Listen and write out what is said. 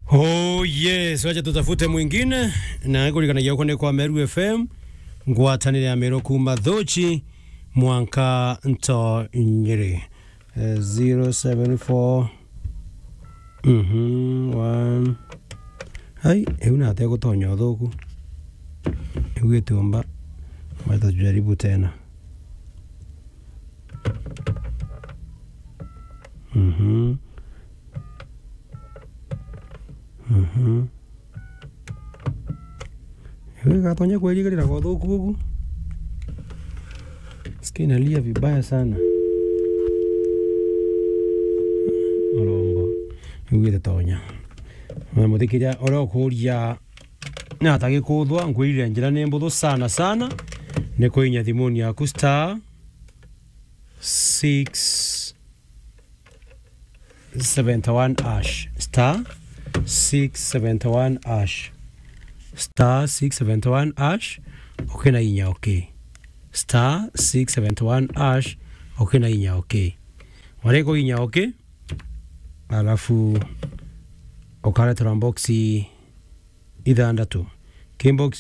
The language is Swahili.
Oh yes, wacha tutafute mwingine na kulikanagia uko ni kwa Meru FM ngwatanire ya Meru kuma thochi mwanka nto nyeri uh, 074 mhm one hai eu na te gutonya thuku eu gitumba wacha tujaribu tena mhm Mhm. Wewe katonya kweli kile kwa dhuku huku. Sikia inalia vibaya sana. Orongo. Wewe tonya. Na muthikiria ora kuria na atagi kuthwa ngwirire njira ni mbuthu sana sana ni kuinya thimuni yaku star 6 71 ash star 671 ash star 671 ash okay na inya okay star 671 ash okay na inya okay wareko inya okay alafu ukaretera boxi ithandatu kimbox